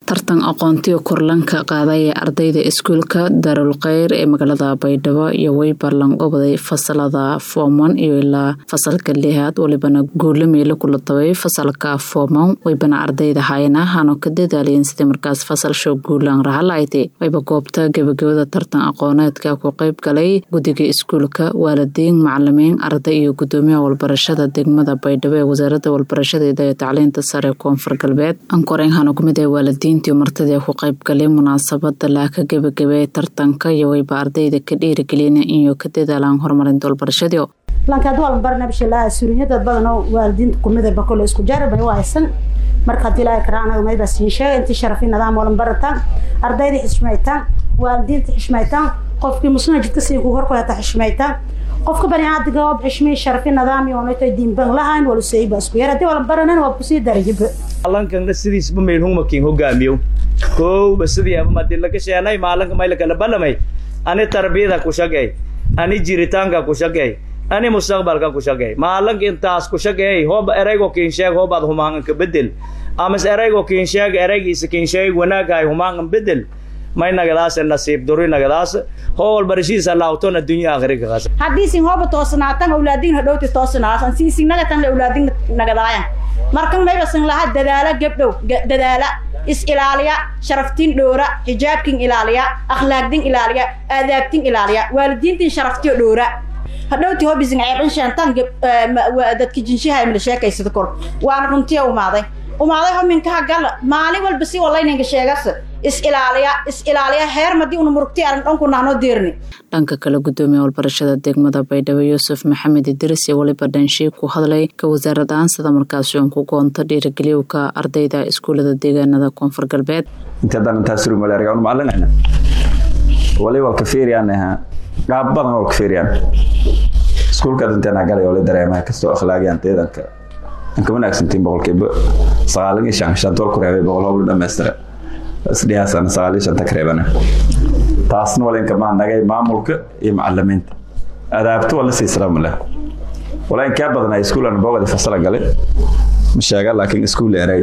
tartan aqoontiga korlanka qaaday ee ardayda iskuulka daarul kheyr ee magaalada baydhabo iyo weyba lanqobaday fasalada foomon iyo ilaa fasalka lixaad walibana guula meelo kula tabay fasalka foomon weybana ardayda hayana hano ka dadaaliyeen sidii markaas fasal show guulaan rahalaaytay wayba goobta gebagabada tartan aqooneedka ku qeyb galay guddiga iskuulka waalidiin macalimiin arday iyo gudoomiyaha walbarashada degmada baydhabo ee wasaarada walbarashada iyo tacliinta sare koonfur galbeed ankoreen hano kumid ee waalidiintii martida ku qeyb galay munaasabada laaka gebagabee tartanka iyo wayba ardayda ka dhiirigeliyeen inay ka dadaalaan horumarinta walbarashadii lankaad walan barnabshalaa suurinyadad badanoo waalidiinta kumida bakole isku jarabay waysan marka hadii ilaahay karaanaga mayba siin sheega intii sharafi nidaam walan barataan ardayda xishmaytaan waalidiinta xishmaytaan qofkii muslima jidka sii ku horkoyata xishmaytaan qofka baniaadiga waa xishmay sharafi nidaam iyo onayto diinban lahayn wala seeyba isku yar hadii walan baranan waa kusii darajiba alankan sidiisba meel humakin hogaamiyo kowba sidii aba madi laga sheenay maalanka may lakala balamay ani tarbiyada ku shagay ani jiritaanka ku shagay ani mustaqbalka ku shagay maalanka intaas ku shagay hooba eraygo kinsheeg hoobaad humaangan ka bedel amas eraygo kinsheeg eraygiisa kinsheeg wanaagahay humaangan bedel may nagadaas nasiib duri nagadaas hool barishiisa laawtona dunya akhriga qas haddiisin hooba toosanaatan awlaadiin hadhowti toosanaasan siisin nagatan awlaadiin nagadaayan markan maybasan laha dadaala gabdhow dadaala is ilaaliya sharaftiin dhowra xijaabkin ilaaliya akhlaaqdin ilaaliya aadaabtin ilaaliya waalidiintin sharaftiyo dhowra hadhowti hobisin ceebin sheentan dadka jinshaha mila sheekaysada kor waana runtiya umaaday umaaday hominkaha gala maalin walba si walayninka sheegas is ilaaliya is ilaaliya heer madii una murugti aran dhanku nahnoo deerni dhanka kale gudoomiya walbarashada degmada baydhabo yuusuf maxamed idris iyo waliba dhanshiib ku hadlay ka wasaarad aansada markaasi uun ku goonto dhiirigeliyowka ardayda iskuulada deegaanada koonfur galbeed intadan intaasrumalaargaan macalinayna wali walka fiiriyaan qaab badan walka fiiriyaan iskuulkaad inteena galay wali dareemaha kastoo akhlaaqiyaan deedanka anka wanaagsantiin boqolkiiba sagaal iyo shan shanta wal ku reebay boqol howlu dhamaystira isdhiyaasana sagaal iyo shanta ka reebana taasna wala inka maa nagay maamulka iyo macalimiinta adaabto wala siisrama leh wala in kaa badanaa iskuulan boogadi fasala galay ma sheega laakiin iskuul eray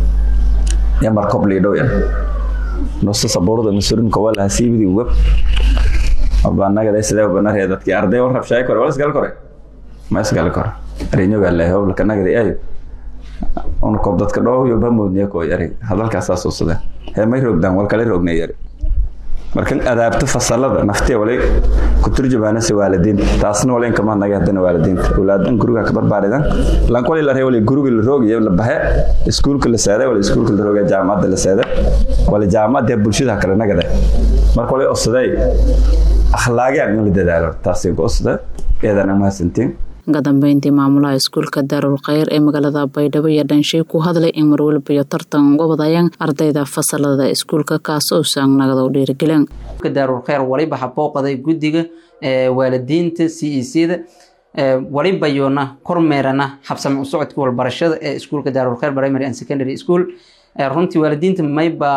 ya markob liidhow yan nusta sabuurada masurinka walaha siibidi web banagada sidee banaree dadkii arday war rabshaay kore wala isgal kore ma isgal kore arinyoga leh howlka nagada ay una kob dadka dhow iyo bamoodniya koo yari hadalkaasaa suusada hee may roogdaan wal kale roognay yari markan adaabto fasalada naftee walay ku turjumaanase waalidiinta taasna wala inkama naga hadana waalidiinta awlaadan guriga ka barbaaridan lankwali la ree wala guriga la roogayo la baxe iskuulka la seeday wala iskuulka la roogaya jaamacadda la seeday wala jaamacadda bulshada kale nagada marka walay osaday akhlaaqiyaan in la dadaalo taasi goosda eedan amahadsantiin ka dambeyntii maamulaha iskuulka daarul kheyr ee magaalada baydhabo iyo dhanshay ku hadlay in marwalba iyo tartan uga wadayaan ardayda fasalada iskuulka kaas oo saangnagada u dhiirigelin daarul kheyr waliba habooqaday guddiga waalidiinta c e c da waliba yoona kormeerana habsami u socodka walbarashada ee iskuulka daarul kheyr primary and secondary school runtii waalidiinta mayba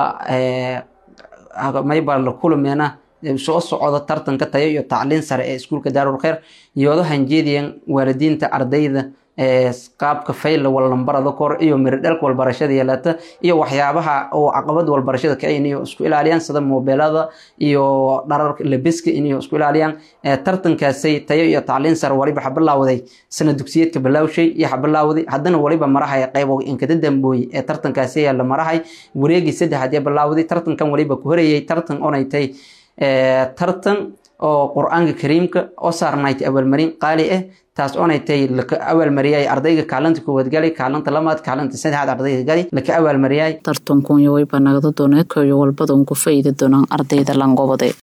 mayba la kulameena soo socda tartanka tayo iyo tacliin sare ee iskuulka daarul kheyr iyoodo hanjeediyan waalidiinta ardayda qaabka fayla wallambarada kor iyo miridhalka walbarashada yeelata iyo waxyaabaha oo caqabada walbarashada ka inayo isku ilaaliyaan sida mobeelada iyo dhararka lebiska inayo isku ilaaliyaan tartankaasay tayo iyo tacliin sare waliba xabilaawday sana dugsiyeedka bilaawshay iyo xabilaawday haddana waliba marahay qaybo inkada dambooye ee tartankaasi la marahay wareegii saddexaad ee bilaawday tartankan waliba ku horeeyay tartan onaytay tartan oo qur-aanka kariimka oo saarnayti abaalmarin qaali ah taas oonay tahay laka abaalmariyay ardayga kaalinta koowaad galay kaalinta lamaad kaalinta saddexaad ardayga galay laka abaalmariyay tartankunya wayba nagada dooneedka iyo walbada un ku faa'iidi doonaan ardayda langobade